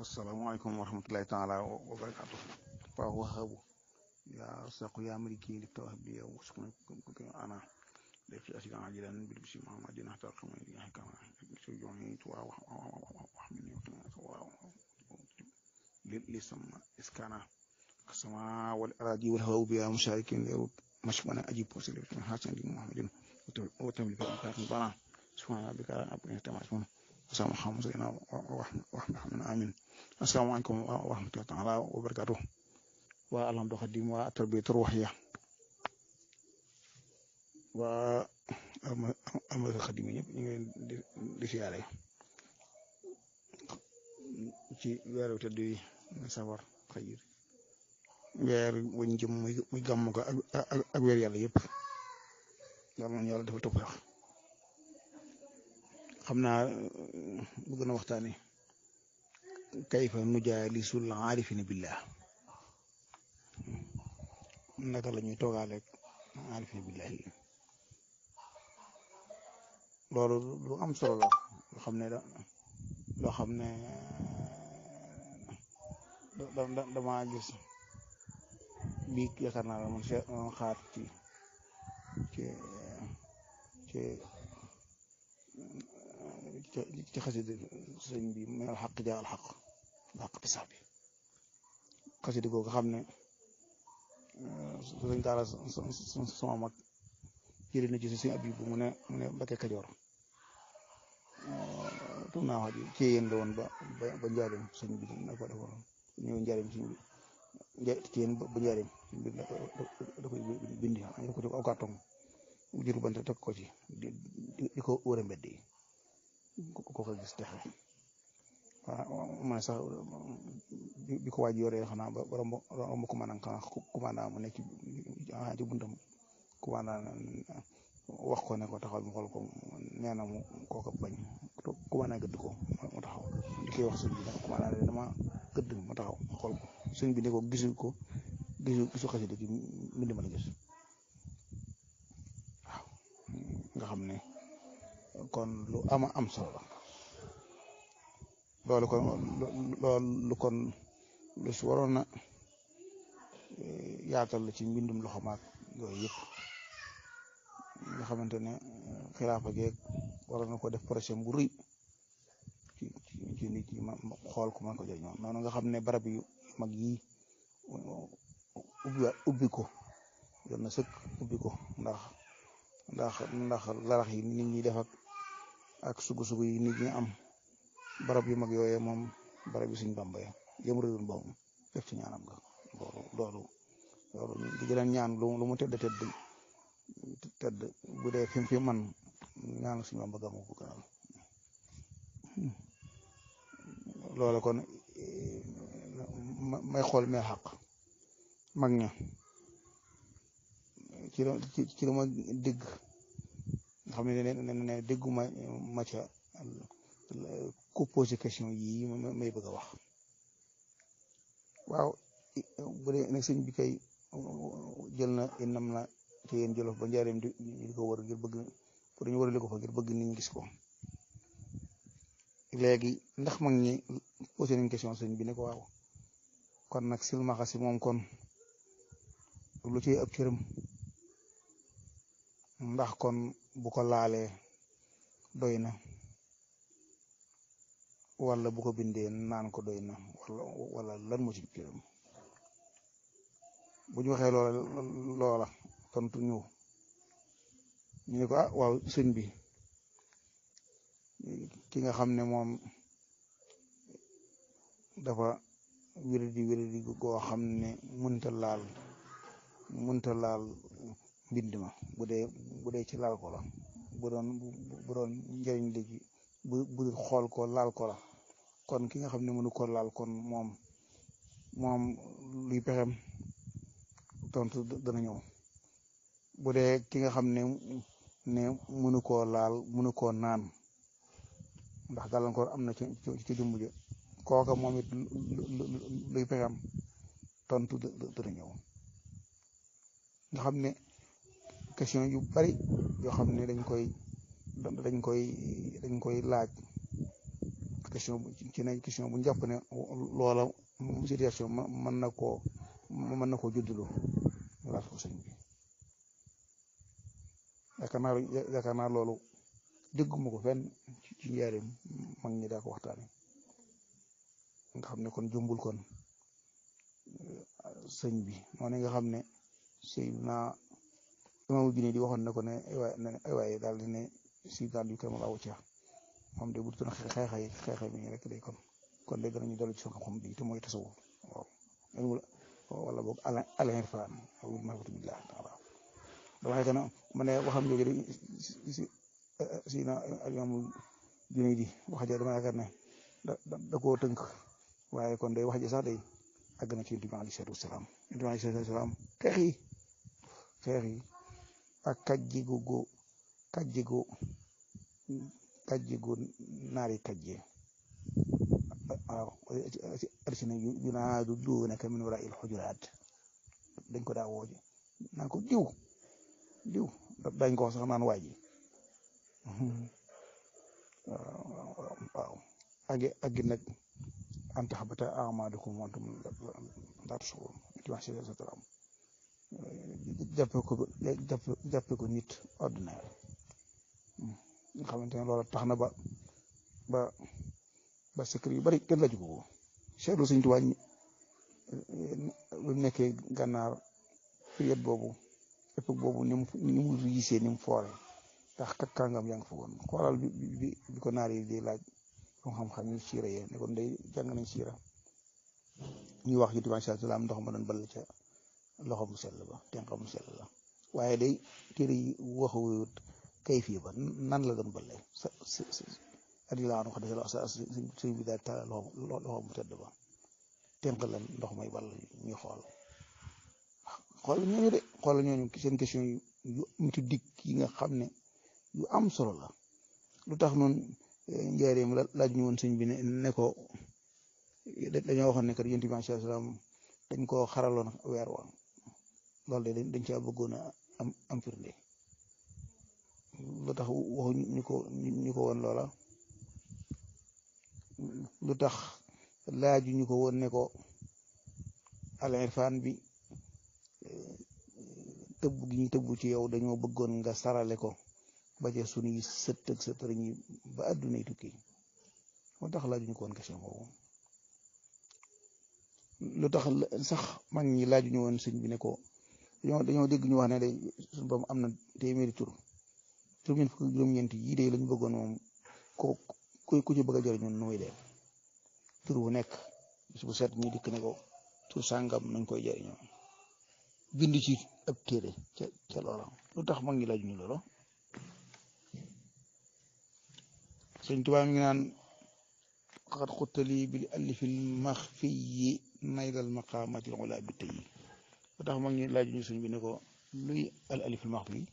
asalaamaaleykum wa rahmatulahi taala wa barakaatu fa wahabu ya saqu ya maliki li tawhabi ya wasqna ana def ci asigan ajilan bil bisi muhammadin hatta qama ya kama so joni to wa wa min wa li sama iskana kasama wal aradi wal hawa bi musharikin li mashmana ajib posil hasan di muhammadin wa tamli fi al bana subhana rabbika rabbil izzati amma yasifun sama xam sayna wax wax na xam ne amin asalaamaaleykum wa rahmatullahi taala wa barakatuh waa alhamdu xadim waa tarbiyatul ruhiyya waa alhamdu xadim yi ñëpp ñu ngi di di siyaare ci weeru tëdd yi safar xayir weer wañ jëm muy muy gàmm ko ak ak weer yàlla yëpp yàlla nañu yàlla defal tawfiq xam naa bëgg na waxtaane kayfa nujaalisul aarifina billah naka la ñuy toogaaleeg aarifina billahi loolu lu am solo la loo xam ne da loo xam ne da dama gis bii yaakaar naa la man se xaar ci ci ci ci xasida sëñ bi mu al xaq jaa al xaq xaq ti sax bi xasida googu xam ne sëñ daara sama mag jëri na ci si sëñ Abibu mu ne mu ne Mbakke Kajoor tum naa wax ji ci yéen la woon ba ba njaarim sëñ bi na ko defoon ñëw njaarim sëñ bi ci yéen ba njaarim sëñ bi da koy bindi da ko ci aw carton mu jëru bant teg ko ci di ko wër mbedd yi ko ko gis texe waaw man sax bi ko waaj yoree xanaa ba romb romb commandant xanaa commandant mu nekk ci buntam commandant wax ko ne ko taxawal mu xool ko nee na mu kooka bañ commandant gëdd ko mu taxaw di koy wax sëñ bi nag commandant ne dama gëdd mu taxaw mu xool ko sëñ bi ne ko gisu ko gisu gisu xasida gi mbind ma la gis waaw nga xam ne kon lu ama am solo la loolu kon loolu kon lu si waroon na yaatal la ci mbindum loxo maag yooyu yëpp nga xamante ne xilaafa geeg waroon na ko def projet bu rëy ci ci nit yi ma xool ko man ko jëriñoo noonu nga xam ne barab yu mag yi ubbi ubbi ko yoon na sëkk ubbi ko ndax ndax ndax larax yi nit ñi def ak ak sugu-sugu yi nit ñi am barab yu mag yooyee moom barab yi suñ bamba ya yëm réewul boobu def ci ñaanam nga loolu loolu loolu di gën a ñaan lu lu mu tëdd tëdd tëdd bu dee fi fi man ñaan suñ bamba gàmmu ko gënal loolu kon may xool mee xaq mag ña ci la ci la ma dégg nga xam ne ne ne dégguma ma ca ku posé question yii may bëgg a wax waaw bu dee nag sëñ bi kay jël na inam na ci yéen jëlof ba njaareem di di ko wër ngir bëgg pour ñu wërale ko fa ngir bëgg nit ñi gis ko léegi ndax mag ñi posé nañ question sëñ bi ne ko waaw kon nag silmaxa si moom kon lu ci ab cëram ndax kon bu ko laalee doy na wala bu ko bindee naan ko doy na wala wala lan moo ci cëram bu ñu waxee loola loola tontu ñu ñu ne ko ah waaw sëñ bi ki nga xam ne moom dafa wéradi wéradi goo xam ne mënta laal mënta laal mbind ma bu dee bu dee ci laal ko la bu doon bu doon njëriñ léegi bu bu xool ko laal ko la kon ki nga xam ne mënu ko laal kon moom moom luy pexem tontu dana ñëw bu dee ki nga xam ne ne mënu koo laal mënu koo naan ndax gàllankoor am na ci ci jumbu ji kooka moom it luy pexem tontu dana ñëw nga xam ne question yu bari yoo xam ne dañ koy dañ koy dañ koy laaj question ci ne question bu njàpp ne loola situation mën na koo mën na koo juddulu laaj ko sëñ bi yaakaar naa yaakaar naa loolu dégguma ko fenn ci njaarim mag ñi daa ko waxtaane nga xam ne kon jumbul kon sëñ bi noonu nga xam ne sëy naa imaamu bi ne di waxoon na ko ne ay waaye daal di ne si daal yu kër ma laa wucca moom de bu doon xeexay xeexay mi rek day kon kon de danañu dellu ci xam-xam bi te mooy tasawuf waaw wala boog al-irfaan aw maarifatu billah taala dama xëy na ma ne waxam jooju de si si na imaamu Junayd wax ja dama yaakaar ne da da koo tënk waaye kon day wax ji sax day àgg na ci yonent bi alayhi salaatu wasalaam yonent bi alayhi salaatu wasalaam xeex yi xeex yi ak kàjjigu gu kàjjigu kàjjigu naari kàjje waaw arsina yunaadu duunaka min waraa'il xujuraat dañ ko daa wooje naan ko diw diw dañ ko wax sax naan waay ji waaw agi agi nag an taxbata a'maalukum wa antum laa tash'uruun jàppe ko jàppe ko nit ordinaire nga xamante ne loolu tax na ba ba ba secret yu bari kenn laaju ko ko seetlu Sëñ Tuubaa bu nekkee gànnaar période boobu époque boobu ni mu ni mu riisee ni mu foore ndax kat kàngam yaa ngi fa woon xoolal bi bi bi ko naar yi di laaj xam-xam yi siira yee ne kon day jàng nañ siira ñuy wax yu tubaab salaam ndox ma doon ball ca loxo mu sell ba tenqa mu sell la waaye day téere yi waxuwut kay fii ba nan la doon balle sa sa sa adi laa wax dëgg sa sëñ bi daal taal loxo loxo mu tedd ba tenq la ndox may ball ñuy xool xool ñooñu de xool ñooñu seen question yu mitu dikk yi nga xam ne yu am solo la lu tax noonu njaareem laaj ñu woon sëñ bi ne ne ko dañoo waxoon ne kat yonent bi alayhi salaam dañ koo xaraloon weer wa loolu de dañ caa bëggoon a am am firnde lu tax waxu ñu ko ñu ko woon loola lu tax laaju ñu ko woon ne ko al irfan bi tëbb gi ñu tëbb ci yow dañoo bëggoon nga sarale ko ba ca sunuy sët ak sëtër ñi ba àdduna yi tukki moo tax laaju ñu ko woon question boobu lu tax sax mag ñi laaju ñu woon sëñ bi ne ko dañoo dañoo dégg ñu wax ne day suñu borom am na téeméeri tur juróom-ñeent fukk juróom-ñeent yii de lañu bëggoon moom ko ku ci bëgg a jëriñu nu muy def tur bu nekk bis bu set ñu dikk ne ko tur sàngam nañ koy jëriñoo bind ci ab téere ca ca loola lu tax mag ñi laaju ñu loola sëñ Tuubaa mi ngi naan xat xuttali bil alifil maxfiyi naydal maqaamatil ula bi tey lu tax mag ñi laaju ñu sëñ bi ne ko luy al alifil maxfi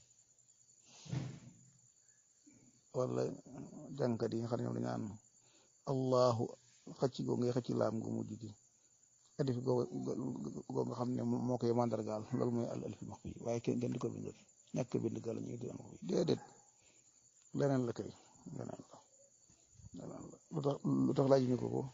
wala jàngkat yi nga xam ne ñoom dañu naan allahu xëcc goo ngay xëcc laam gu mujj gi alif goo goo nga xam ne moo koy mandargaal loolu mooy al alifil maxfi waaye kenn kenn di ko bindal ñàkk bind gal ñu di ko déedéet leneen la kay leneen la leneen la lu tax lu tax laaj ñu ko ko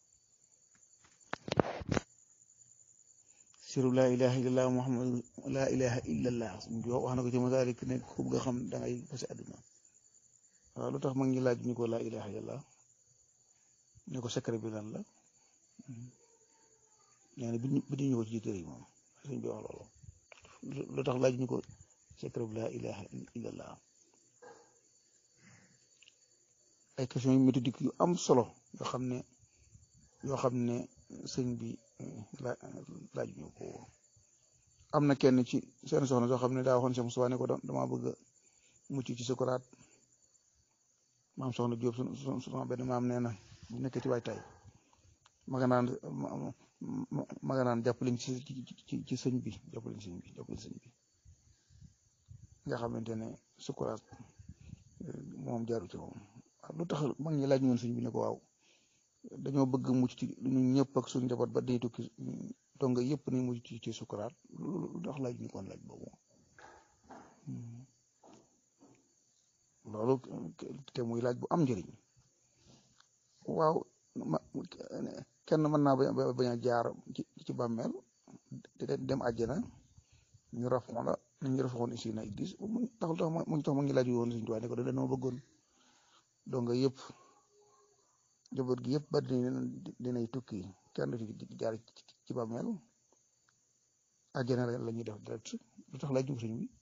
siru laa ilaha illallah muhammad laa ilaha illallah wax na ko ci masalik ne ku bëgg a xam da ngay fasi àdduna waaw lu tax mag ñi laaj ñu ko laa ilaha illallah ne ko secret bi lan la nee na bi ñu ko ci téere yi moom sëñ bi wax loolu lu tax laaj ñu ko secret bi laa ilaha illallah ay question yu méthodique yu am solo yoo xam ne yoo xam ne sëñ bi laaj ñu ko am na kenn ci seen soxna soo xam ne daa waxoon Cheikh Moustapha ne ko dama bëgg mucc ci sukuraat maam soxna Jóob su sama benn maam nee na bu nekkee ci waajtaay ma nga naan ma nga naan jàppaleñ ci ci ci sëñ bi jàppaleñ sëñ bi jàppaleñ sëñ bi nga xamante ne sukuraat moom jaaru ci moom lu tax mag ñi laaj ñu woon sëñ bi ne ko waaw dañoo bëgg mucc ci ñun ñëpp ak suñu njaboot ba dañuy tukki donga yëpp ni mucc ci ci sukuraat lu tax laaj ñu koon laaj boobu loolu te muy laaj bu am njëriñ waaw ma kenn mën naa bañ a jaar ci ci bàmmeel dem àjjana ñu rafoon la ñu rafoon ici na gis mu taxul tax mu tax ma ngi laaj woon suñu tubaab ne ko dañoo bëggoon donc yëpp njaboot gi yëpp ba dinay tukki kenn du ci jaar ci bàmmeel àjjana la ñuy def direct lu tax laaj ñu sëñ bi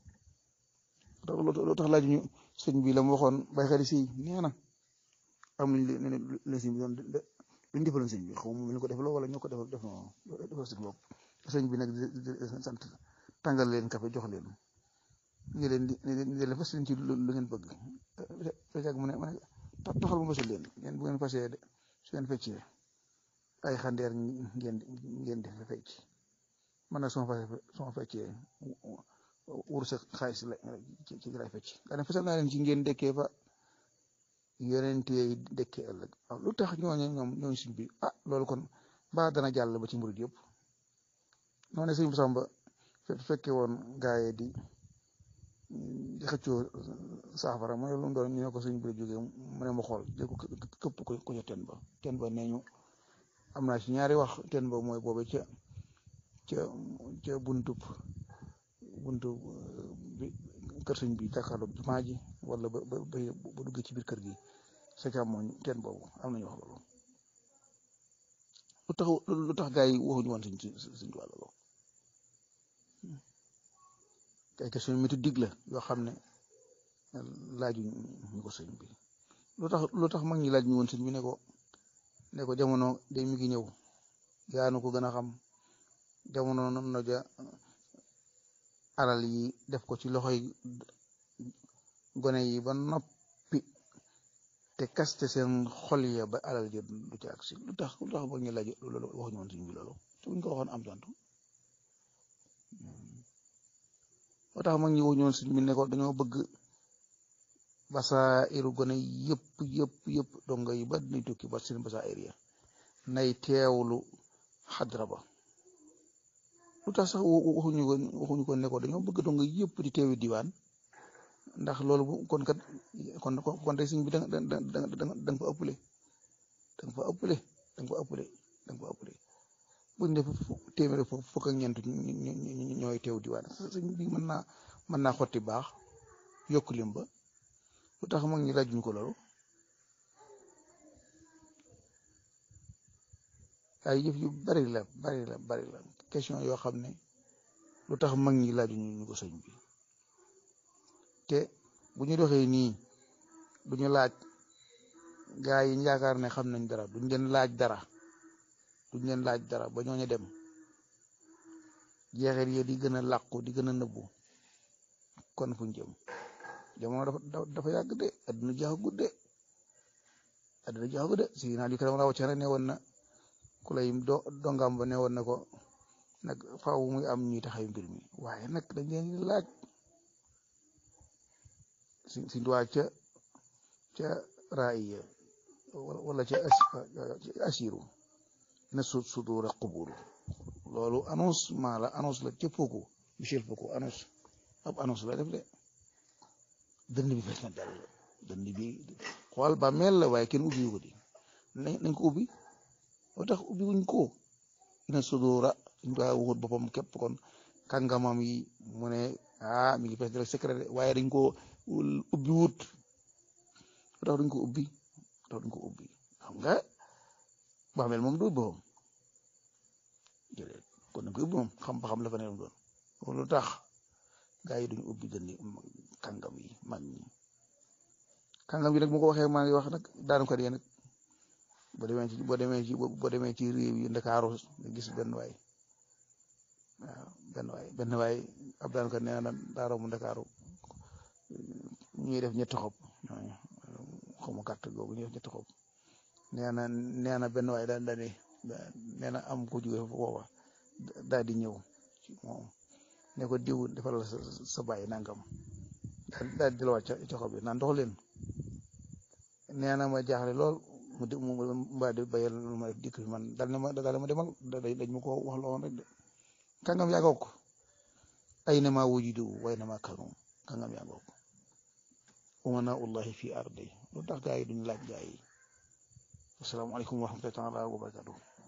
lu tax laaj ñu sëñ bi la mu waxoon bay xel si nee na am nañ leen sëñ bi doon luñ defaloon sëñ bi xaw ma ñu ko defaloo wala ñoo ko defal def defal seen bopp sëñ bi nag sant tàngal leen kafe jox leen ñu leen di ñu leen fas ci lu ngeen bëgg fekk mu ne ma ne taxal ma fasul leen ngeen bu ngeen fasee de su ngeen feccee ay xandeer ngeen ngeen di fecc man nag suma fase suma feccee wur sa xaalis la ci ci lay fecc daa ne fasal naa leen ci ngeen dekkee fa yonent yi dekkee ëllëg waaw lu tax ñooñu ñoom ñooñu suñ bi ah loolu kon mbaa dana jàll ba ci murid yëpp noonu sëñ bu Samba fekke woon gaaye di di xëccoo saafara mooy lu mu doon ñu ne ko suñ bi jógee mu ne ma xool jël ko këpp ko ko ca ten ba ten ba nee ñu am naa ci ñaari wax ten ba mooy boobe ca ca ca buntub buntu bi kër sëñ bi jàkkaarloo jumaa ji wala ba ba ba duggee ci biir kër gi sa càmmoñ teen boobu am nañu wax loolu lu tax lu tax gaa yi waxuñu woon suñ suñ wàll loolu ay question méthodique la yoo xam ne laajuñ ñu ko sëñ bi lu tax lu tax mag ñi laaj ñu woon sëñ bi ne ko ne ko jamono day mi ngi ñëw yaanu ko gën a xam jamono no ja alal yi def ko ci loxoy gone yi ba noppi te kaste seen xol ya ba alal ji du ci agsi lu tax lu tax ba ñu laaj loolu waxuñu woon suñ bi loolu te buñ ko waxoon am tontu moo tax mag ñi waxuñu woon suñ bi ne ko dañoo bëgg basaa iru gone yëpp yëpp yëpp donga yi ba dinañ tukki ba seen basaa ir ya nay teewlu xadra ba lu tax sax waxuñu ko waxuñu ko ne ko dañoo bëgg donga yëpp di teewi diwaan ndax loolu bu kon kat kon kon tey sëñ bi da nga da nga da nga fa ëppale da nga fa ëppale da nga fa ëppale da nga fa ëppale buñ def téeméeri fukk ak ñeent ñooy teew diwaan sëñ bi mën naa mën naa xotti baax yokk lim ba lu tax mag ñi laajuñ ko loolu ay yëf yu bari la bari la bari la question yoo xam ne lu tax mag ñi laajuñ ñu ko sëñ bi te bu ñu doxee nii duñu laaj gaa yi yaakaar ne xam nañ dara duñ leen laaj dara duñ leen laaj dara ba ñooñu dem jeexeet yi di gën a làqu di gën a nëbbu kon fuñ jëm jamono dafa dafa yàgg de adduna jeexagut de adduna jeexagut de si naa di karam raw ca ne woon na ku lay do dongam ba ne woon na ko nag faaw muy am ñuy taxaw mbir mi waaye nag dañ leen di laaj si si duwaa ca ca raaya wala ca asiru na su sudura quburu loolu annonce maa la annonce la ca Foucault Michel Foucault annonce ab annonce la def de dënd bi fees na dal dënd bi xool ba mel la waaye kenn ubbi ko di nañ ko ubbi moo tax ubbi wuñ ko ina sudura suñ daa waxut boppam képp kon kàngamam yi mu ne ah mi ngi fees dal secret waaye dañ ko ubbi wut moo tax duñ ko ubbi moo tax duñ ko ubbi xam nga bàmmeel moom du boppam jëlee kon dañ ko ubbi moom xam ba xam la fa ne doon loolu tax gaa yi duñ ubbi dënni kàngam yi mag ñi kàngam yi nag mu ko waxee maa ngi wax nag daanu ko dee nag boo demee ci boo demee ci boo demee ci réew yi ndakaaru nga gis benn waay waaw benn waay benn waay ab daan ko nee na daaro mu ndakaaru ñuy def ñetti xob xaw ma gàtt googu ñuy def ñetti xob nee na nee na benn waay daal daal nee na am ko jóge foofa daal di ñëw ci moom ne ko diw defal la sa sa bàyyi nangam daal di la wàcc ca xob bi naan dox leen nee na ma jaaxle lool mu di mu mbaa di bayal lu ma def dikk fi man daal ne ma daal ma demal dañ ma ko wax loon rek de kàngam yaa ngoog ay na maa wujudu way na maa kanu kàngam yaa ngoog umana ullahi fi ardi lu tax gaa yi duñ laaj gaa yi asalaamaaleykum wa rahmatullahi taala wa barakatuh